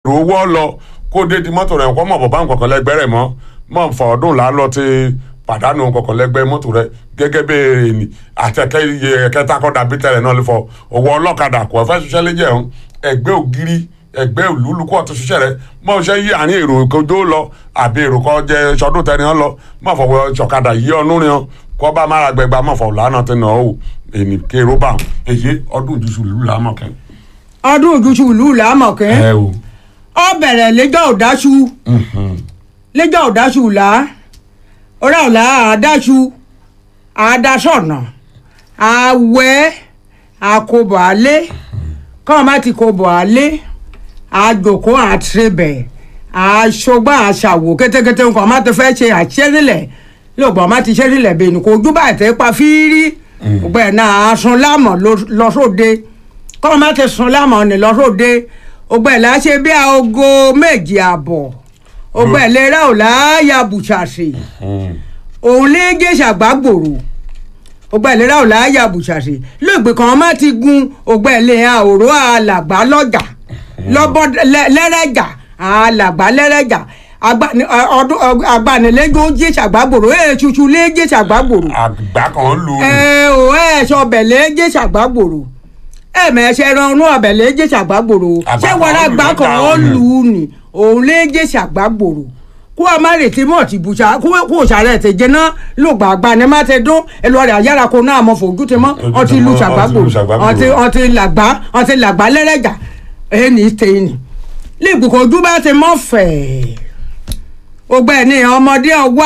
owó lọ kó dé di mọ́tò rẹ̀ kó mọ̀ bọ̀ bá nǹkan kan lẹ́gbẹ́ rẹ̀ mọ́ mọ̀ fọ ọdún là á lọ ti pàdánù nǹkan kan lẹ́gbẹ́ mọ́tò rẹ̀ gẹ́gẹ́ bí ènì àtẹ̀kẹ́ iye kẹta kọ́ dàbí tẹ̀lẹ̀ náà lè fọ owó ọlọ́kadà kò fẹ́ ṣiṣẹ́ lé jẹun ẹgbẹ́ ògiri ẹgbẹ́ òlúlùkọ́ ọ̀tún ṣiṣẹ́ rẹ̀ mọ̀ ṣe yí àárín èrò kojó lọ àbí èrò kọ́ jẹ ṣọdún tẹni ọ lọ mọ̀ fọwọ́ ṣọ̀kadà yí ọ̀nù rìn kọ́ bá mára gbẹgbà mọ̀ fọ̀ lánàá tẹ̀ náà o ènì kéró bá èyí ọdún ìjùsù lù lámọ̀ kẹ́ ọdún ojúṣu ìlú làámọ̀kẹ́ ẹ o ọ bẹ̀rẹ̀ lẹ́jọ́ òdáṣu lẹ́jọ́ òdáṣu là ọ̀rá ọ̀la àdáṣu àdásọ̀nà àwẹ̀ àkóbọ̀ alẹ́ kọ́ọ̀ má ti kóbọ̀ alẹ́ àjòkó àtìrẹbẹ̀ àṣọgbà àṣàwò kétékété nǹkan má ti fẹ́ ṣe àṣẹ́rìlẹ̀ lóògbọ́n má ti ṣẹ́rìlẹ̀ bẹ́ẹ̀ ni kò ojú báyìí tẹ́ pa fírí ọgbẹ́ náà asun lámọ̀ lọ́sọ̀dé kọ́ọ̀ má ti sun lámọ̀ ní lọ́sọ̀dé ọgbẹ́ là ṣe bí aago méjì àbọ̀ ọgbẹ́ lera ò láyà bùṣàṣì òun lé gèṣà gbàgbòrò ọgbẹ́ ìlera ò láyà bùṣàṣì lóògbé kan má ti gun ọgbẹ́ ìlera òró alàgbà lọ́jà lọ́bọ̀ lẹ́rẹ̀jà alàgbà lẹ́rẹ̀jà agbanilẹ́jọ́ gèṣà gbàgbòrò ẹ̀ ṣuṣu lé gèṣà gbàgbòrò àgbà kan lù ú ẹ ò ẹ sọbẹ̀ lé gèṣà gbàgbòrò ẹ mẹ̀ẹ́sẹ̀ ranú ọbẹ̀ lé gèṣà gbàgbòrò Àgbà ṣé kan wàrà lù gbà lọ́jà kan òun. lù ú ni òun lé gèṣà gbàgbòrò kó a má retí mọ̀ tí bùṣà kó kó o ṣàrẹ̀ tẹ̀ jẹ́ náà ló gbà gbà ní má tẹ dún ẹlọ́ọ̀rẹ́ àyàrá kó náà mọ̀ fojú ti mọ́ Ojú ọtí ti lu mọ́, ṣàgbàgbò ọtí lu ṣàgbàgbò. ọtí ọtí làgbà ọtí làgbà lẹ́rẹ̀jà ẹni tẹ̀yìnì lẹ́gbẹ̀kọ̀ ojú bá ti mọ̀ fẹ̀ẹ́ ọgbẹ́ ni ọmọdé ọwá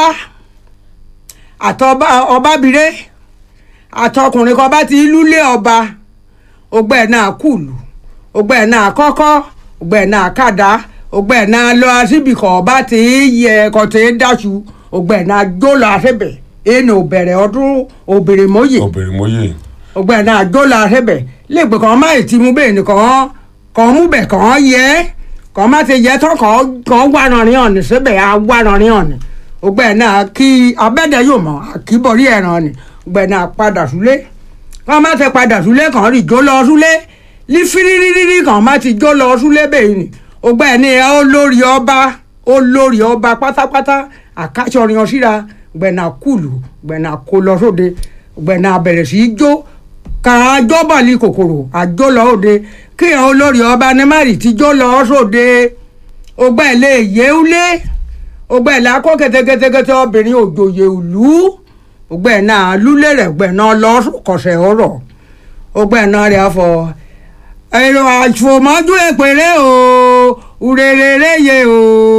àtọba ọbabire àtọkùnrin kan bá ti lúlé ọba ọgbẹ́ náà kùlù ọgbẹ́ náà kọ́kọ́ ọgbẹ́ náà kàdá ọgbẹ́ náà lọ síbìkọ̀ ọba tí yẹ ẹ̀kọ́ tí dáṣu ọgbẹ́ náà jó lọ àṣẹbẹ̀ ẹnu òbẹ̀rẹ̀ ọdún òbèrè mọ́yè obìnrin mọ́yè ọgbẹ́ náà jó lọ àṣẹbẹ̀ lẹ́gbẹ̀ẹ́ kan má ti mú bẹ́ẹ̀ nìkan kan mú bẹ̀ kan yẹ kan má ti yẹ tán kan kan wà rànrin ọ̀nì síbẹ̀ á wà rànrin ọ̀nì ọgbẹ́ náà kí abẹ́dẹ yóò mọ̀ àkíbọ̀rí ẹ̀ràn ọ̀nì ọgbẹ́ náà padà súlé kan má ti padà súlé kan rí jó lọ súlé ní fírírírí kan má ti jó lọ súlé bẹ́ẹ̀ ni ọgbẹ́ ní olórí ọba olórí ọba pátápátá àkáṣọrin ọ̀síra ọgbẹ́ náà kùlù ọgbẹ́ náà kó lọ sóde ọgbẹ́ náà bẹ̀rẹ̀ sí í jó ká jọ́bọ̀lì kòkòrò àjò lọ òde kí àwọn olórí ọba nímárì ti jó lọ sóde ọgbẹ́ ilé yéúlé ọgbẹ́ ilé akọ́ kẹ́tẹ́kẹ́tẹ́kẹ́tẹ́ obìnrin òjòyè ìlú ọgbẹ́ náà lúlé rẹ̀ ọgbẹ́ náà lọ kọ̀sẹ̀ ọ̀rọ̀ ọgbẹ́ náà rẹ̀ afọ èrò àfòmọ́jú èpèrè o urèrèrè yé o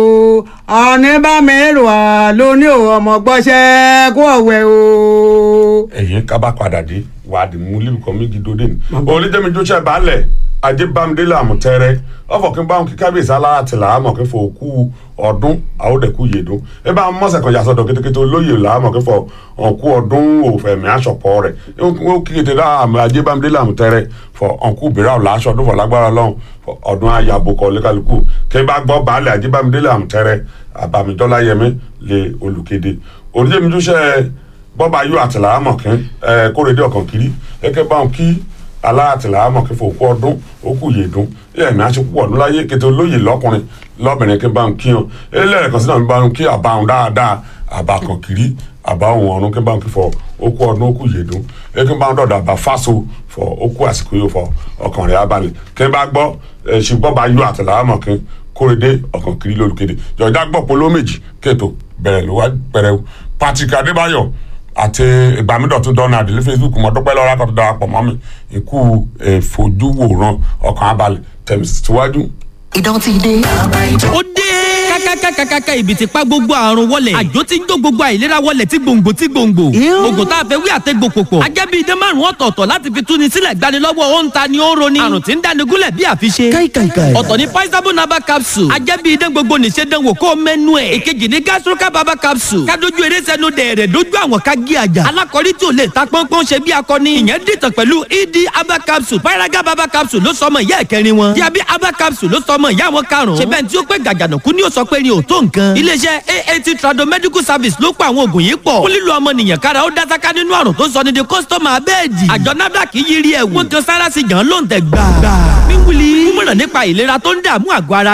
ọ̀nìbàmẹ́rò àlóní o ọmọ gbọ́sẹ̀ kó ọ̀wẹ́ o. ẹ̀yìn kaba padà dé wàá di mú lílù kan méjì dóde ni olùjẹ́mi jọ́sẹ̀ balẹ̀ adébámdélé àmọ̀tẹ́rẹ́ ọ̀fọ̀ kí n bá wọn kí kábíyèsí alára tìlà àmọ̀ kí n fọ òkú ọdún àwòdẹ̀kú yèdún ẹ bá mọ̀sẹ̀ kan yàtọ̀ kétékété olóyè làámọ̀ kí n fọ òkú ọdún òfẹ̀mí àṣọpọ̀ rẹ̀ ó kí kété dá adébámdélé àmọ̀tẹ́rẹ́ fọ òkú bìrà ọ̀la aṣọ ọdún fọ lágbára lọ́hùn fọ ọdún ayàbò kọ lẹ́kàlùkù kí n bá gbọ́ baálẹ̀ adébámdélé àmọ̀tẹ́rẹ́ àbàmìjọ́lá yẹmí lé olùkéde olùjẹ́mi jọ́sẹ̀ bọ́ba yóò àtìlà àmọ̀ kí ẹ kórèdé ọ̀kan kiri ẹ̀kẹ́ bá wọn kí aláàtìlà àmọ̀ kí fòkú ọdún òkú yèdún ẹ̀mí aṣepọ̀ ọdún láyé kété olóyè lọ́kùnrin lọ́bìnrin kí n bá wọn kí wọn ẹlẹ́rìí kan sínú àmì bá wọn kí àbá wọn dáadáa àbá kan kiri àbá wọn ọ̀run kí n bá wọn kí fọ òkú ọdún òkú yèdún ẹ kí n bá wọn dọ̀dọ̀ àbá fáso fọ òkú àsìkò yóò fọ ọkàn rẹ̀ abalẹ̀ kí n bá gbọ́ ẹ̀ ṣe bọ́ba yóò àtìlà àmọ̀ kí kórèdé ọ̀kan kiri lórúkèdè jọ̀dá gbọ́ polo méjì kéètò bẹ̀rẹ̀ ló wá bẹ̀rẹ̀ Patrick Adébáyọ̀ àti ìgbàmídọ̀tún donald ní facebook mo dúpẹ́ lọ́wọ́ akọ́tún darapọ̀ mọ́ mi ikú ìfojúwòran ọkàn abalẹ̀ tẹ̀mí síwájú. Idán ti dé. ó dé kákákákákáká ibi tí pa gbogbo àrùn wọlé àjò tí ń jó gbogbo àìlera wọlé tí gbòǹgbò tí gbòǹgbò oògùn tá a fẹ́ wí àtẹ́gbò pòpọ̀ ajẹ́bí idán márùn ọ̀tọ̀ọ̀tọ̀ láti fi túni sílẹ̀ gbanilọ́wọ́ ó ń ta ni ó ń roni àrùn tí ń dáni gúnlẹ̀ bí àfiṣe Káìkàìkàì. ọ̀tọ̀ ní paisabo naba capsule ajẹ́bí idán gbogbo nìṣe dánwò kó mẹ́nu ẹ̀ èkejì ní gastroca baba capsule kádojú eré sẹ́nu dẹ̀rẹ̀ dojú àwọn ká gé àjà alákọ̀rí tí ò lè ta pọ́npọ́n ṣe bí akọni ìyẹn dìtàn pẹ̀lú ed aba capsule paraga baba capsule ló sọmọ ìyá ẹ̀kẹrin wọn diabi aba capsule ló sọmọ ìyá wọn karùn-ún ṣe bẹ́ẹ̀ tí ó pé gàjànàkú ni ó sọ pé ni ò tó nǹkan iléeṣẹ́ aat trado medical service ló pa àwọn oògùn yìí pọ̀ ó lílo ọmọnìyàn kára ó dásáká nínú àrùn tó sọ ní di kọ́sítọ́mà abẹ́ẹ̀dì àjọ nafdac yiri ẹ̀ wọ́n kan sára sí jàn ló ń tẹ̀ gbà. mímúli mímúràn nípa ìlera tó ń dààmú àgọ́ ara yín ẹ kàn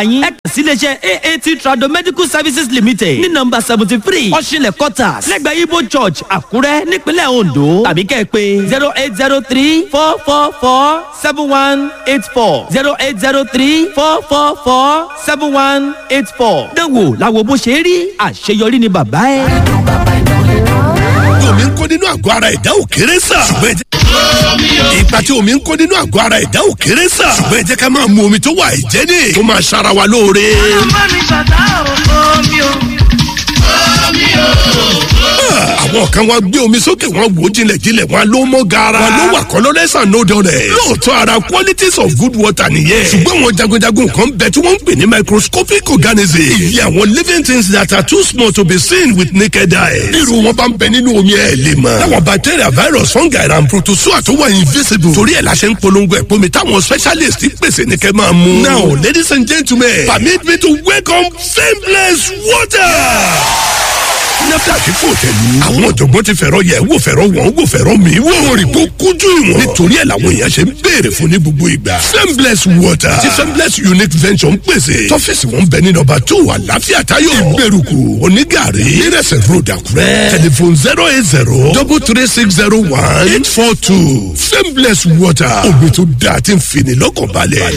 síléeṣẹ́ aat trado medical services limited ní nọmba seventy three ọ̀ṣinlẹ̀ quarters lẹ́gbẹ̀ẹ́ ibo church àkúrẹ́ nípínlẹ̀ ondo tàbí kẹ́ ẹ pé zero eight zero three four four four seven one eight four zero eight zero three four four four seven one eight four. dánwò làwọn bó ṣe rí àṣeyọrí ni bàbá ẹ. omi ń kó nínú àgọ́ ara ẹ̀dá ò kéré sà. ṣùgbọ́n ẹ jẹ́- ipa tí omi ń kó nínú àgọ́ ara ẹ̀dá ò kéré sà. ṣùgbọ́n ẹ jẹ́ ká máa mu omi tó wà ìjẹ́ni tó máa ṣara wa lóore. àwọn kan wá gbé omi sókè wọn wò ó jinlẹ̀jinlẹ̀ wọn ló mọ́ gara. wọn ló wà colorless and odorless. lóòótọ́ ara qualities of good water nìyẹn. ṣùgbọ́n àwọn jagunjagun kan bẹ tí wọ́n ń pè ní microscopic organisms. ìyẹn àwọn living things that are too small to be seen with naked eye. irú wọn bá ń bẹ nínú omi ẹ̀ lè mọ̀. láwọn bacteria virus fungi and protozoa tó wà invisible. torí ẹ̀ la ṣe ń polongo ẹ̀ pómi táwọn specialist pèsè ní kẹ́ máa mú. now ladies and gentlemen permit me to welcome fameless water nafdac kò tẹ̀lú. àwọn ọ̀jọ̀gbọ́n ti fẹ̀rọ yẹ̀ wò fẹ̀rọ wọ̀n wò fẹ̀rọ mi wò. wọ́n rí kó kújú ìwọ̀n. nítorí ẹ̀ làwọn èèyàn ṣe ń béèrè fún ní gbogbo ìgbà. fembless water ti fembless unique venture ń pèsè. tọ́fíìsì wọn bẹ ní nọmba two àlàáfíà tayo ìgbèrúkú onígàrí nírẹsẹ̀ road àkúrẹ́. tẹlifon zero eight zero double three six zero one eight four two fembless water omi tó dáa ti ń fini lọ́kàn balẹ̀.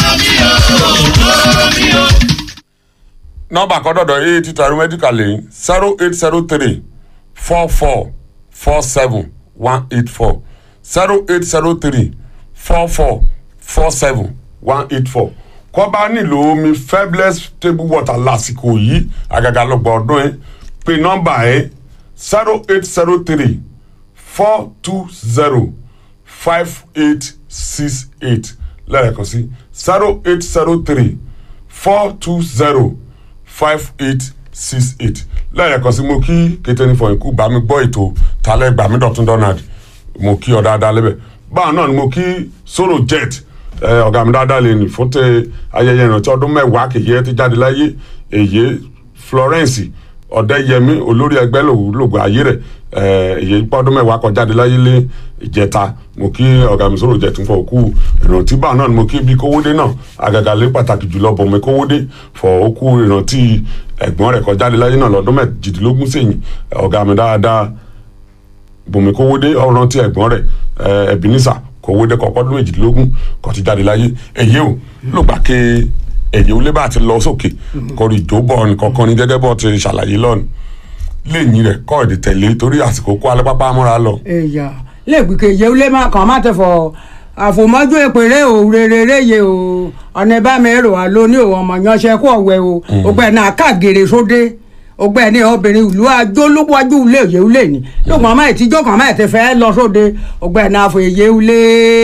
nọmba kọ́dọ̀dọ̀ yìí ti tàrí medical lẹ́yìn zero eight zero three four four four seven one eight four zero eight zero three four four four seven one eight four kọ́ bá nílò omi fabulous table water lásìkò yìí àgàgà lọ́gbọ̀n ọdún yẹn pé nọmba yẹn zero eight zero three four two zero five eight six eight lẹ́ẹ̀kan sí zero eight zero three four two zero five eight six eight lẹ́ẹ̀kan sí mo kí kéténi fọyín kú bá mi gbọ́ ètò talẹ́ gbà mí dọ̀tún donald mo kí ọ dáadáa lẹ́bẹ̀ báwọn náà ni mo kí solo jet ẹ, ọ̀gá mi dáadáa lè ní fún tẹ ayẹyẹ ìrántí ọdún mẹ́wàá kèye ti jáde láyé èyí florence ọ̀dẹ́yẹmí olórí ẹgbẹ́ lògùn ayé rẹ̀ èyí pọ́dún mẹ́wàá kan jáde láyé lé ìjẹta mo kí ọ̀gá mi sọ̀rọ̀ jẹ̀tún fọ òkú ìrántí báwọn náà ni mo kí bí kówódé náà àgàgà lé pàtàkì jùlọ bọ̀mí kówódé fọ òkú ìrántí ẹ̀gbọ́n rẹ̀ kan jáde láyé náà lọ́dún mẹ́jìdínlógún sẹ́yìn ọ̀gá mi dáadáa bùnmi kówódé ọ̀ràn tí ẹ̀gbọ́n rẹ̀ ẹ̀bínísà kówódé kọ́kọ́dún méjìdínlógún kò ti jáde láyé èyí ò ló gbà ké èyí ò lè bá ti lọ sókè kọrí ìjóbọ̀ nìkankan ní gẹ́gẹ́ bọ́ ti ṣàlàyé lọ́nù lẹ́yìn rẹ̀ kọ́ èdè tẹ̀lé torí àsìkò kó alẹ́ pápá múra lọ. èyà lẹ́gbẹ̀ẹ́ kejì ewúlé máa kàn má tẹ̀ fọ àfòmọ́jú èpèrè o rere ye o ọ̀nà ìbá mi rò wá lóní o ọmọ yanṣẹ́ kó ọ̀wẹ́ o ògbẹ́ náà káàgèrè sóde ògbẹ́ ní obìnrin ìlú ajólúwájú ilé òye ulé ni lóògùn ọmọ ìtijọ́ kan máa ti fẹ́ lọ sóde ògbẹ́ náà fò èyí ulé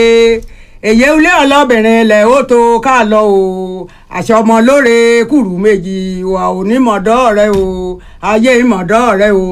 èyí ulé ọlọ́bìnrin ilẹ̀ ó tó ká lọ o àṣẹ ọmọ lóore kùrù méjì wà onímọ̀dọ́ rẹ o ayé ìmọ̀dọ́ rẹ o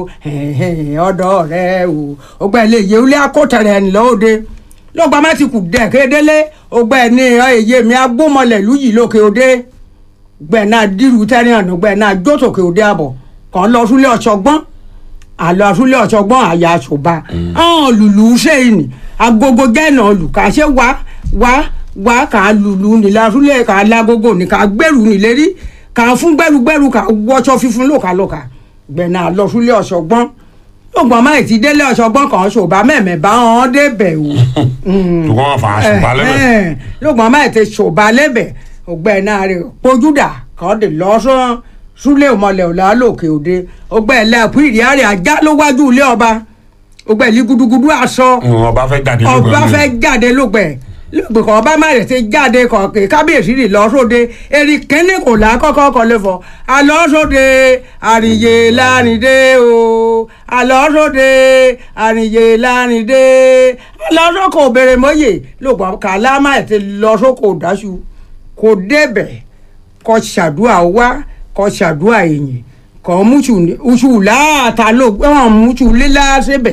ọ̀dọ́ rẹ o ògbẹ́ ilé èyí ulé akótẹ̀rẹ̀ ńlọ́ọ̀dẹ lọ́gbà má ti kù dẹ̀ kédélé ògbẹ́ ní èyí mi agbómọlẹ̀ lùyìí lókè òde gbẹ̀ náà dírú tẹ́rìn àná gbẹ̀ náà jósòkè òde àbọ̀ kàn lọ súlé ọ̀ṣọ́gbọ́n àlọ́ súlé ọ̀ṣọ́gbọ́n àyà àṣọba ọ̀hún lùlù sẹ́yìn ni agogo gẹ́nà olùkàṣẹ́ wá wá wá kà á lùlù nílá súlé kà á lágogo ní kà á gbẹ̀rù nílérí kà á fún gbẹ̀rùgbẹ̀rù kà á wọ́ṣọ́ fífún lòkàlòkà gbẹ̀ náà lọ súlé ọ̀ṣọ́gbọ́n lọ́gbọ̀n máa ti délé ọ̀ṣọ́gbọ́n kan ṣòbá mẹ́mẹ́ bá wọn débẹ̀ o. ṣùgbọ́n wọn fà á ṣùgbọ́n lẹ́bẹ̀. lọ́gbọ̀n máa ti ṣòbá lẹ́bẹ̀ ọgbẹ́ náà rẹ̀ pojúdà kan dè lọ́sàn súlẹ̀ òmọlẹ̀ ọ̀la lòkè òde ọgbẹ́ ẹlẹ́kùn ìrìárẹ̀ ajá ló wájú ilé ọba ọgbẹ́ ìlú gudugudu aṣọ ọba fẹ́ jáde lóògùn ọba fẹ́ jáde lóògbẹ́ lóògbé kan ọba má rẹ̀ ti jáde kọ̀ọ̀kẹ́ kábíyèsí rì lọ́sọ̀dẹ èrì kínní kò lákọ́kọ́ kọ́ lè fọ́ alọ́sọ̀dẹ àríyé lánìdé o alọ́sọ̀dẹ àríyé lánìdé alọ́sọ̀kọ̀ òbèrè mọ́yè lóògbé kàlámà ẹ̀ ti lọ́sọ̀kọ̀ dáṣu kò débẹ̀ kọ́ ṣàdúrà wá kọ́ ṣàdúrà èyìn kọ́ múṣù uṣù láàtà ló gbọ́n múṣù lílá síbẹ̀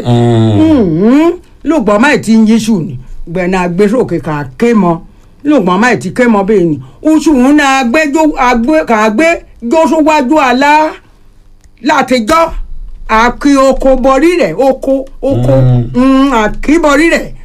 lóògbọ́n máì ti ń yíṣù ni gbẹ̀nà àgbésòkè kà ké mọ lóògbọ́n máì ti ké mọ bẹ́ẹ̀ ni uṣù ń na kà gbé jósówájú àlá látijọ́ àkí oko bọrí rẹ̀ oko oko àkí bọrí rẹ̀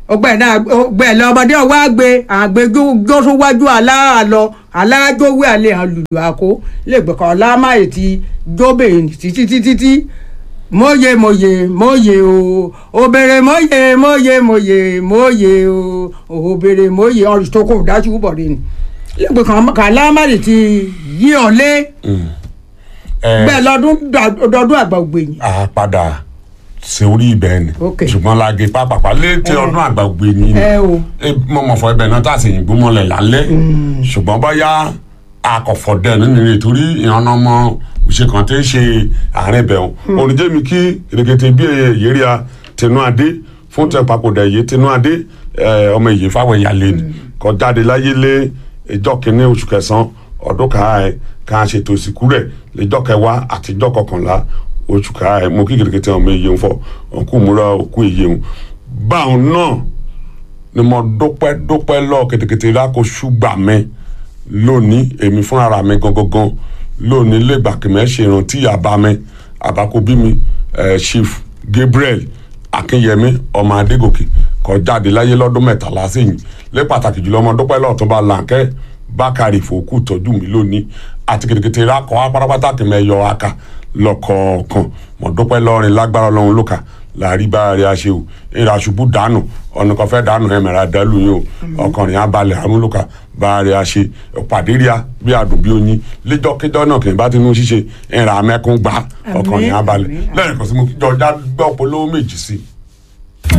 ọgbẹ́ náà ọgbẹ́ lọ́mọdé ọwọ́ àgbẹ̀ àgbẹ̀ jósówájú aláàlọ́ alájọwé àlẹ́ àlùlù àkó lẹ́gbẹ̀kọ́ ọlámáyé ti jóbè títí títí tí mòye mòye mòye o òbèrè mòye mòye mòye mòye o òbèrè mòye ọ̀rùn tó kò dájú bọ̀dé ni lẹ́gbẹ̀kọ́ alámáyé ti yí ọ lé bẹ́ẹ̀ lọ́dún dọdún àgbà ògbèyìn. a padà ṣe orí ibẹ̀ ni Ok. ṣùgbọ́n lage pápápá létí ọdún àgbà ògbé ni ẹ o mo mọ̀ fọ ibẹ̀ náà tá a sì yìnbó mọ́lẹ̀ lálẹ́ ṣùgbọ́n báyà akọ̀fọ̀ dẹ̀ nínú rẹ̀ torí ìyànnà ọmọ òṣè kan tẹ́ ṣe àárín ibẹ̀ o oníjẹ́ mi kí kìrìkìtì bí èyíríà tinú adé fún tẹ papòdà èyí tinú adé ẹ, ọmọ èyí fáwọn ẹ̀yà lé ní kọ jáde láyé lé ìjọ kìíní oṣù kẹsàn-án ọdún ká ẹ ká ṣètò ìsìnkú rẹ̀ lẹ́jọ́ kẹwàá àtijọ́ kọkànlá oṣù ká ẹ mo kí kìrìkìtì ọmọ èyí ń fọ òkú múra òkú èyí ń báwọn náà ni mo dúpẹ́ dúpẹ́ lọ kètèkètè lákò ṣùgbà mi lónìí èmi fúnra mi gangan lónìí lẹ́gbàkìmẹ́ ṣe ìrántí àbá mi àbákò bí mi eh, chief gabriel akínyẹmí ọmọ adégòkè kọ jáde láyé lọ́dún mẹ́tàlá sẹ́yìn lé pàtàkì jùlọ ọmọ dúpẹ́ lọ́ọ̀túnba làǹkẹ́ bákàrí fòkù tọ́jú mi lónìí àti kètèkètè lákọ̀ apárápátá kìmẹ́ yọ aka lọ́kọ̀ọ̀kan mo dúpẹ́ lọ́rin lágbára ọlọ́run lóka láàrí bá rí aṣẹ o ìrà ṣubú dànù ọ̀nà kan fẹ́ dànù ẹ̀mẹ̀rẹ̀ àdálù yìí o ọkùnrin abalẹ̀ amúlùkà bá rí aṣẹ pàdé rí a bí adùn bí oyin lẹ́jọ́kẹ́jọ́ náà kì í bá tinú ṣíṣe ìrà amẹ́kún gbà ọkùnrin abalẹ̀ àmín, àmín. lẹ́yìn kan sí mo kíjọ ọjà gbọ́ polówó méjì sí i.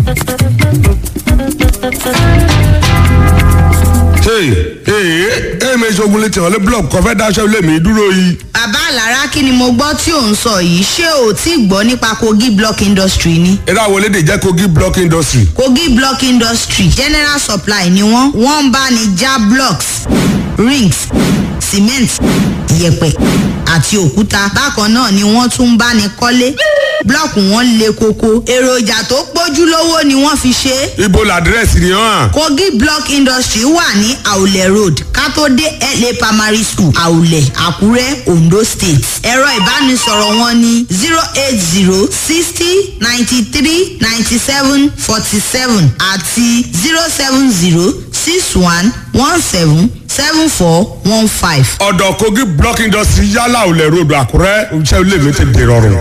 hey hey ẹ mi ṣogun létí ọ̀lẹ́ blọọkù kọfẹ́ dáṣẹ́ ilé mi dúró yìí. bàbá àlàrá kí ni mo gbọ́ tí ò ń sọ yìí ṣé o tí gbọ́ nípa kogi block industry ni. eré àwọn elédè jẹ́ kogi block industry. kogi block industry general supply ni wọ́n wọ́n ń bá ní já blocks rings cement yẹ̀pẹ̀ àti òkúta bákan náà ni wọ́n tún ń bá ní kọ́lé blọọkù wọn le koko èròjà tó pójúlówó ni wọ́n fi ṣe é ibo làdírẹ́sì ni hàn. kogi block industry wà ní àwùlẹ̀ road kátó-dé la primary school àwùlẹ̀ àkúrẹ́ ondo state ẹ̀rọ ìbánisọ̀rọ̀ wọn ní zero eight zero sixty ninety three ninety seven forty seven àti zero seven zero six one one seven seven four one five. ọ̀dọ̀ kogi block industry yálà olè road àkúrẹ́ iṣẹ́ ilé mi ti dèrò ọ̀rùn.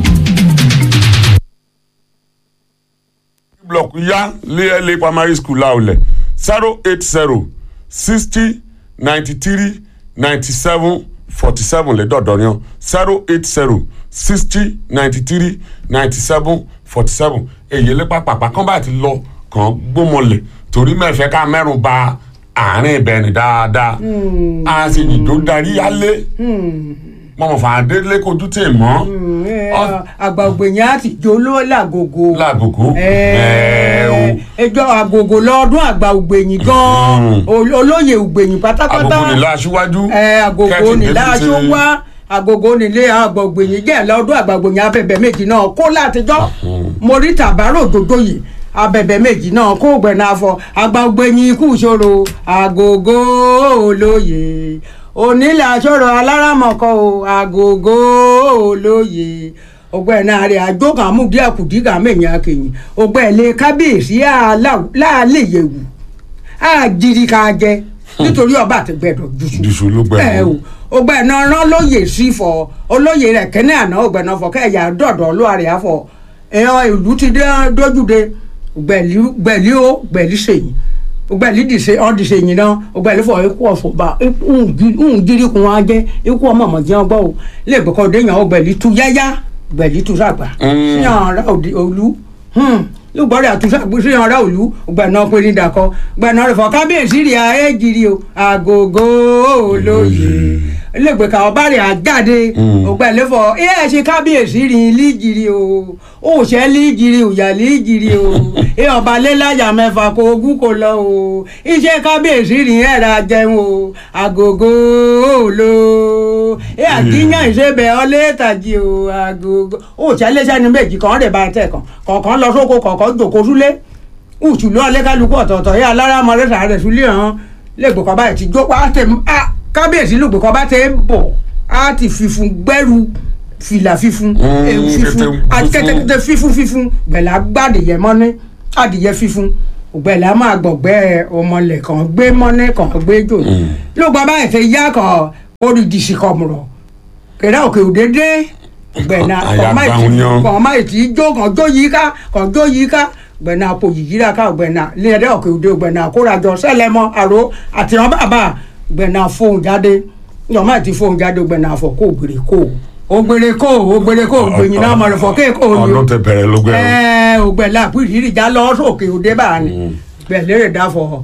block ya lé primary school láòlẹ̀ zero eight zero sixty ninety three ninety seven forty seven lẹ́dọ̀dọ̀ yan zero eight zero sixty ninety three ninety seven forty seven èyí lépa pàpà kán bá ti lọ kàn gbómọlẹ̀ torí mẹ́fẹ́ ká mẹ́rùn ba àárín ìbẹ̀rẹ̀ dáadáa a sì yìndó darí yálé mọ̀mọ́ fàdélé kojú tè mọ́ Ọ- àgbà ògbèyìn àti joló làgògò. láàgògó Ẹ̀ẹ́, o. ẹjọ́ àgògò lọ́dún àgbà ògbèyìn gan-an Ol- olóyè ògbèyìn pátápátá àgògó nílá aṣíwájú ẹ àgògò Kẹ́tì nílá David aṣọ ti- wá àgògò nílé àgbà ògbèyìn jẹ́ lọ́dún àgbà ògbèyìn abẹ̀bẹ̀ méjì náà kó látijọ́ mórí tàbárò dòdòyè abẹ̀bẹ̀ méjì náà kó gbẹ̀nà afọ àgbà ògbèyìn ikú ìṣòro àgògò olóyè onílé aṣọ́rọ̀ aláràmọ̀kọ́ o àgògò olóyè ọgbẹ́ni ààrẹ àjọkàn àmúdí àkùdíkà mẹ́yìn akẹ́yìn ọgbẹ́ni kábíyèsí láàlẹ́ yẹ̀wù àjìríkà jẹ nítorí ọba àtẹgbẹ́dọ̀ jùsù Jùsù ló gbẹ ẹ o ọgbẹ́ni ọ̀rán lóye sí fọ olóye rẹ̀ kẹ́ni àná ọgbẹ́ni ọ̀fọ̀ kẹ́yà dọ̀dọ̀ olúwarẹ àfọ ẹ̀hàn ìlú ti dé dójúde gbẹ̀lí ó gbẹ̀lí sèyìn gbẹ̀lí dìse ọ́n dìse yìí náà gbẹ̀lí fọ ikú ọ̀fọ̀ bá ń jírí kun wá jẹ́ ikú ọmọ ọmọ jẹun gbọ́ o lè gbọ́kọ̀ déyàn gbẹ̀lí tu yáyá gbẹ̀lí tu sàgbà síyàn ara òlu lùgbọ́dọ̀ àtúnṣe àgbésí ọ̀rẹ́ òlu gbẹ̀nà pé ní dàkọ́ gbẹ̀nà rẹ̀ fọ́ kábíyèsí rí ayé jìrì o àgògò olóye lẹ́gbẹ̀ẹ́ ká ọba rẹ̀ àjáde ògbẹ́lẹ́fọ̀ ẹ ẹ ṣe kábíyèsí rí líjìrì o òṣẹ́ líjìrì òyà líjìrì o ẹ ọba lẹ́láyà mẹ́fà kó ogún kò lọ o iṣẹ́ kábíyèsí rí ẹ̀rà jẹun o àgògò olo ẹ àjíyàn ìṣẹ́bẹ̀ ọlẹ́tàjì o àgògò òṣẹ́ lẹ́sẹ̀ ní méjì kan rẹ̀ bá tẹ̀ kàn kọ̀ọ̀kan lọ sóko kọ̀ọ̀kan jòkó súlé ùtùlú ọlẹ́kálukú ọ̀tọ̀ọ̀tọ̀ yẹ alára mọ̀rẹ́sà rẹ̀ súlé hàn lẹ́gbẹ̀kọ́ báyìí ti jó pa á tẹ̀ á kábíyèsí lùgbẹ̀kọ́ bá tẹ̀ bọ̀ á ti fífun gbẹ́rù fìlà fífun ewu fífun kẹtẹ àti fífun. kẹtẹkẹtẹ fífun fífun gbẹ̀là gbàdé yẹ mọ́ ní adìyẹ fífún ògbẹ́ la máa gbọ̀gbẹ́ ọmọlẹ̀ kan gbé mọ́nẹ́ kan gbé jò ló gba báyìí fẹ́ yá kan orídìsí kan mọ̀rọ̀ kẹ̀rẹ́ òkè òdédé ògbẹ́ náà Àyà gbàùn yan. kàn máa ti jó kàn jó yìí ká kàn jó yìí ká ògbẹ́ náà po yìí rà ká ògbẹ́ náà lẹ́yìn òkè òde ògbẹ́ náà kórajọ sẹ́lẹ̀mọ́ àrò àti wọn bàbá ògbẹ́ náà fóun jáde yọ̀ máa ti fóun jáde ògbẹ́ náà fọ kó ògbèrè kó ògbèrè kó ògbèrè kó ògbèyìn náà mọ̀rẹ̀ fọ kéèkó ni o ọdún tẹ bẹ̀rẹ̀ ló gbẹ o. ẹ ògbẹ́lá àpìrìrì já lọ sókè òde bá ní gbẹ̀lérè dáfọ̀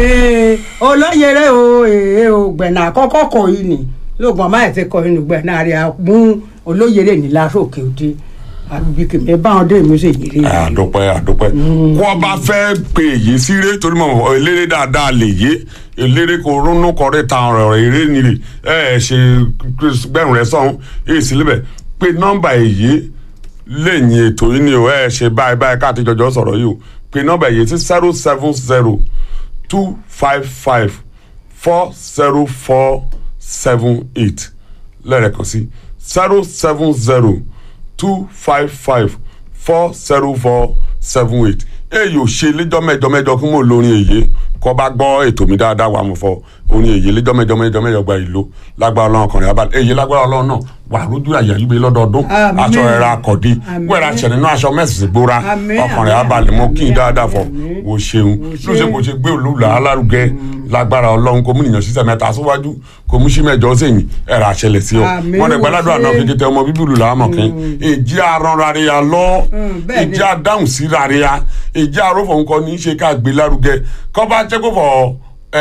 ee olóyèrè o ee ògbẹ̀nà àkọ́kọ́ kọ yìí ni lóògùn ọmọ ẹ̀ ti kọ yìí nùgbẹ̀ náà rí a mú olóyèrè ní lásòkè òde àbí kìmí báwọn dé mi sì yìí rí àdúpẹ́ àdúpẹ́ kó o bá fẹ́ pe èyí síre torí mọ̀ eléré dáadáa lè yé eléré kò rónú kọrí ta ọ̀rọ̀ eré nìrì ẹ ẹ ṣe gbẹ̀rún rẹ sọ̀hún èyí sí libẹ̀ pé nọ́mbà èyí lẹ́yìn ètò yìí ni o ẹ ṣe báyìí báyìí káàtì jọjọ sọ̀rọ̀ yìí o pé nọ́mbà èyí sí zero seven zero two five five four zero four seven eight lẹ́ẹ̀kan sí zero seven zero two five five four zero four seven eight èyí ò ṣe lẹ́jọ́ mẹ́jọ mẹ́jọ kí mo lórin èyí kọ́ bá gbọ́ ètò mi dáadáa wà mo fọ orin èyí lẹ́jọ́ mẹ́jọ mẹ́jọ mẹ́jọ gba ìlú lágbára ọlọ́run ọkùnrin abalẹ̀ èyí lágbára ọlọ́run náà wà lójú àyà yìí bẹ lọ́dọọdún Àmín. aṣọ ẹ̀rọ akọ̀dí Àmín. wẹ́ẹ̀rẹ̀ aṣẹ nínú aṣọ mẹ́sìsì gbóra Àmín, ọkùnrin àmín, abalẹ̀ mọ́ kí n àmín, dáadáa fọ àmín. o ṣeun ló ṣe kò ṣe gbé olùlà alárugẹ lágbára ọlọ́run kò mú nìyàn sísẹ mẹ́ta síwájú kò mú sí mẹ́jọ sẹ́yìn ẹ̀rọ àṣẹlẹ̀ sí ọ Àmín, wọn lè gbàládùn àná o ṣe. kékeré tẹ ọmọ bíbélù làámọ̀kín ìjì arán rárẹ̀ lọ bẹ́ẹ̀ ni. ìjì adáhùn sí rárẹ̀ ìjì arófò nǹkan ní í ṣe ká gbé lárugẹ kọ́ bá jẹ́ kó fọ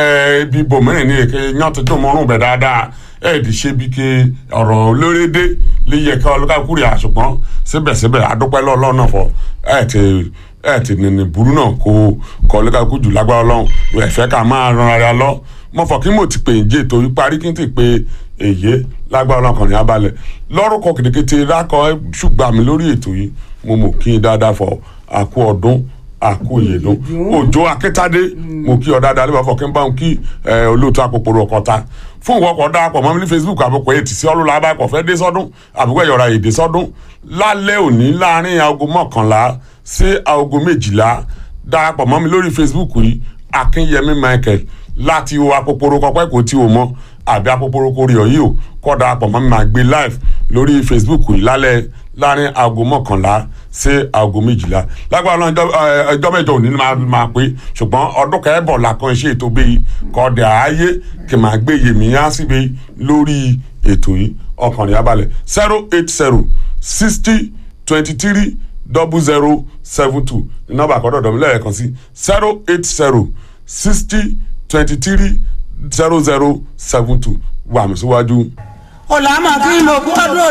ibi bòmíràn ní èké yán tó tó mọ́rùn bẹ̀ dáadáa ẹ̀ẹ́dì ṣe bí ke ọ̀rọ̀ lórédé lè yẹ ká ọlọ́kàkùrì àṣùgbọ́n síbẹ̀síbẹ̀ adúpẹ́ lọ́ọ̀lọ́ náà fọ ẹ̀ ti ẹ̀ ti nìní burú náà kó kọ́ ọlọ́kàkù jù lágbára ọlọ́run ẹ̀fẹ́ ká máa ran ara lọ mo fọ kí mo ti pè ń jẹ́ ètò yìí parí kí n ti pè èyí lágbára ọlọ́run kàn ní abalẹ̀ lọ́rùkọ kìtìkìtì rákọ ṣùgbọ́n mi lórí ètò yìí mo mọ̀ kí n dáadáa fọ àkú ọdún àkú ìyèdún òjò akíntádé mo kí ọ dáadáa lébàá fọ kí n bá ń kí ẹ, olóòtú àpòpòrò ọkọta fún ìwọ ọkọ dáàpọ̀ mọ́ mi ní facebook àbùkù ètì sí ọlọ́lá abáyọ̀kọ̀ fẹ́ dé sọ́dún àbùkù ẹ̀yọ̀ra èdè sọ́dún lálẹ́ òní láàrin aago mọ́kànlá sí aago méjìlá darapọ̀ mọ́ mi lórí facebook yìí akínyẹmí michael láti wo àpòpòrò kọpẹ́ kò tí o mọ́ àbí àpòpòrò kò rí ọ yìí o kọ́ darapọ̀ mọ́ mi máa gbé live lórí facebook yìí lálẹ́ láàrin aago mọ́kànlá sí aago méjìlá lágbára náà ẹjọ́- ẹ, ẹjọ́ mẹ́jọ òní ni máa máa pé ṣùgbọ́n ọdún kẹ́ẹ̀bọ̀ làkàn ṣe ètò bíi kọ́ọ̀dẹ̀ ààyè kì máa gbé yèmí á síbi lórí ètò yìí ọkànrin abalẹ̀ zero eight zero sixty twenty three double zero seven two ní nọ́mbà àkọ́dọ̀ dọ̀mí lẹ́ẹ̀kan sí zero eight zero sixty twenty three zero zero seven two wà mí síwájú. ọ̀làmọ̀ kí ló gbọ́dọ̀